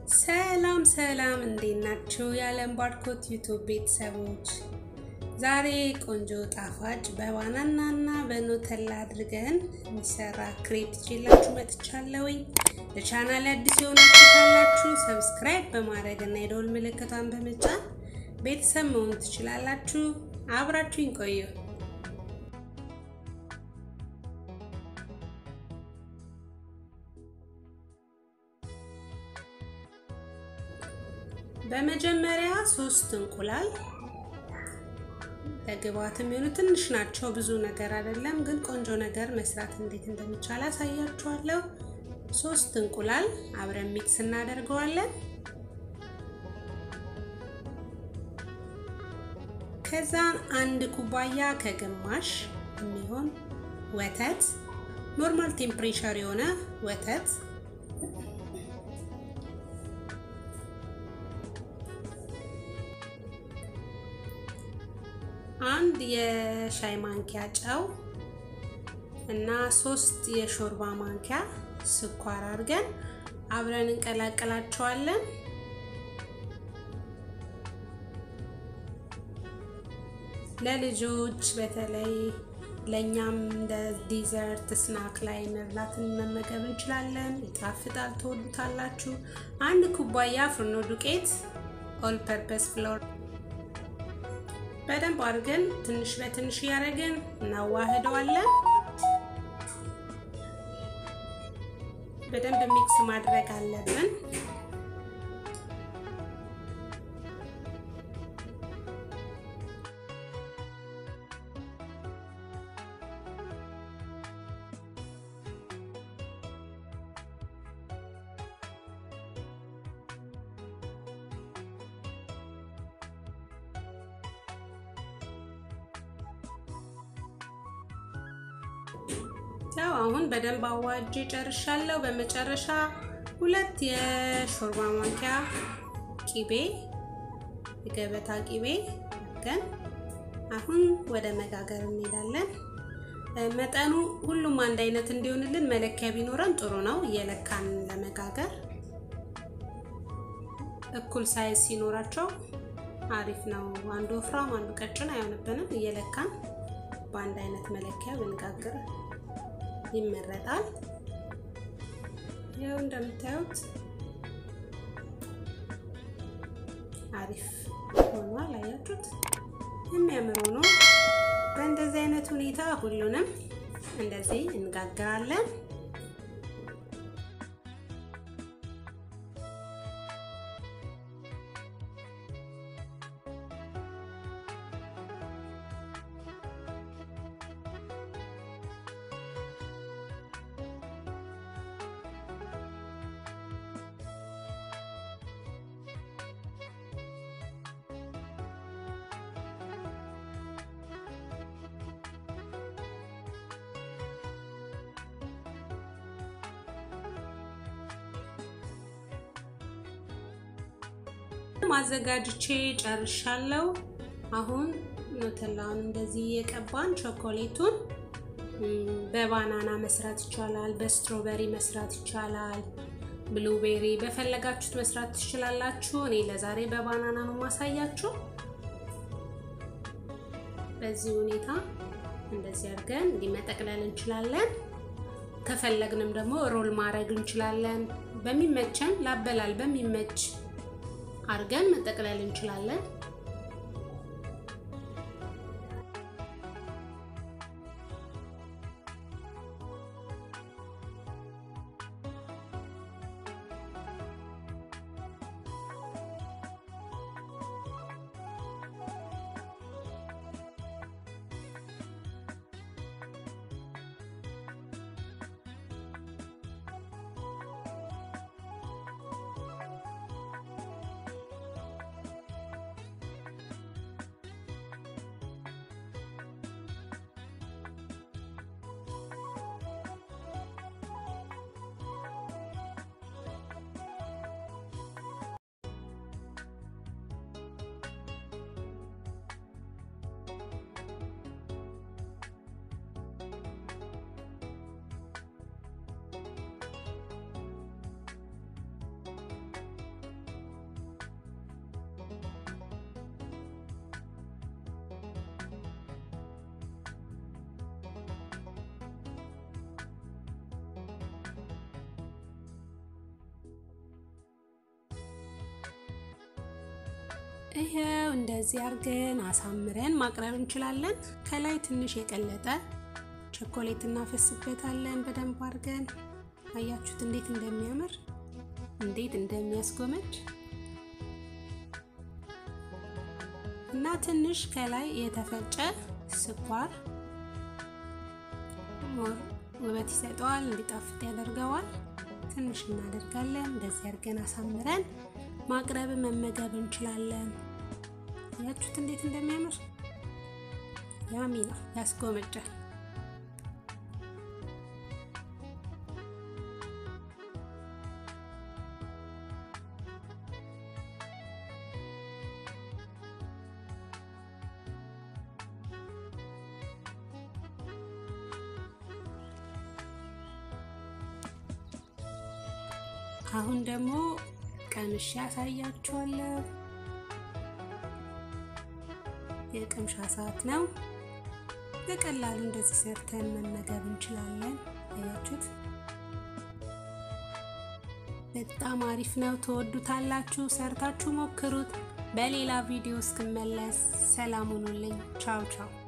ሰላም ሰላም፣ እንዴት ናችሁ? የዓለም ባርኮት ዩቱብ ቤተሰቦች ዛሬ ቆንጆ ጣፋጭ በባናና እና በኖተላ አድርገን የሚሰራ ክሬፕ ይዤላችሁ መጥቻለሁኝ። ለቻናል አዲስ የሆናችሁ ካላችሁ ሰብስክራይብ በማድረግ እና የደወል ምልክቷን በመጫን ቤተሰብ መሆን ትችላላችሁ። አብራችሁኝ ቆዩ። በመጀመሪያ ሶስት እንቁላል ለግብአት የሚሆኑ ትንሽ ናቸው፣ ብዙ ነገር አይደለም። ግን ቆንጆ ነገር መስራት እንዴት እንደሚቻል አሳያችኋለሁ። ሶስት እንቁላል አብረን ሚክስ እናደርገዋለን። ከዛ አንድ ኩባያ ከግማሽ የሚሆን ወተት ኖርማል ቴምፕሬቸር የሆነ ወተት አንድ የሻይ ማንኪያ ጨው እና ሶስት የሾርባ ማንኪያ ስኳር አድርገን አብረን እንቀላቀላቸዋለን። ለልጆች በተለይ ለእኛም እንደ ዲዘርት ስናክ ላይ መብላትን መመገብ እንችላለን። ይጣፍጣል፣ ትወዱታላችሁ። አንድ ኩባያ ፍርኖ ዱቄት ኦል ፐርፐስ ፍሎር በደንብ አድርገን ትንሽ በትንሽ እያደረግን እናዋህደዋለን። በደንብ ሚክስ ማድረግ አለብን። ያው አሁን በደንብ አዋጅ ጨርሻለሁ። በመጨረሻ ሁለት የሾርባ ማንኪያ ቂቤ የገበታ ቂቤ ግን አሁን ወደ መጋገር እንሄዳለን። መጠኑ ሁሉም አንድ አይነት እንዲሆንልን መለኪያ ቢኖረን ጥሩ ነው። እየለካን ለመጋገር እኩል ሳይዝ ሲኖራቸው አሪፍ ነው። አንዱ ወፍራም አንዱ ቀጭን አይሆንብንም። እየለካን በአንድ አይነት መለኪያ ብንጋግር ይመረጣል። ይኸው እንደምታዩት አሪፍ ሆኗል። አያችሁት? የሚያምር ሆኖ በእንደዚህ አይነት ሁኔታ ሁሉንም እንደዚህ እንጋግራለን። ማዘጋጅቼ ጨርሻለሁ። አሁን ኖተላውን እንደዚህ የቀባን ቾኮሌቱን በባናና መስራት ይቻላል፣ በስትሮበሪ መስራት ይቻላል፣ ብሉቤሪ በፈለጋችሁት መስራት ትችላላችሁ። እኔ ለዛሬ በባናና ነው ማሳያችሁ። በዚህ ሁኔታ እንደዚህ አድርገን እንዲህ መጠቅለል እንችላለን። ከፈለግንም ደግሞ ሮል ማድረግ እንችላለን። በሚመቸን ላበላል በሚመች አድርገን መጠቅለል እንችላለን። ይኸው እንደዚህ አድርገን አሳምረን ማቅረብ እንችላለን። ከላይ ትንሽ የቀለጠ ቸኮሌት እናፈስበታለን በደንብ አድርገን። አያችሁት እንዴት እንደሚያምር እንዴት እንደሚያስጎመጅ እና ትንሽ ከላይ የተፈጨ ስኳር ውበት ይሰጠዋል፣ እንዲጣፍጥ ያደርገዋል። ትንሽ እናደርጋለን። እንደዚህ አድርገን አሳምረን ማቅረብ መመገብ እንችላለን። ያችሁት እንዴት እንደሚያምር ያሚ ነው፣ ያስጎመጃል። አሁን ደግሞ ቀምሼ ያሳያችኋለሁ። የቅምሻ ሰዓት ነው። በቀላሉ እንደዚህ ሰርተን መመገብ እንችላለን። አያችሁት? በጣም አሪፍ ነው። ትወዱታላችሁ። ሰርታችሁ ሞክሩት። በሌላ ቪዲዮ እስክመለስ ሰላም ሁኑልኝ። ቻው ቻው።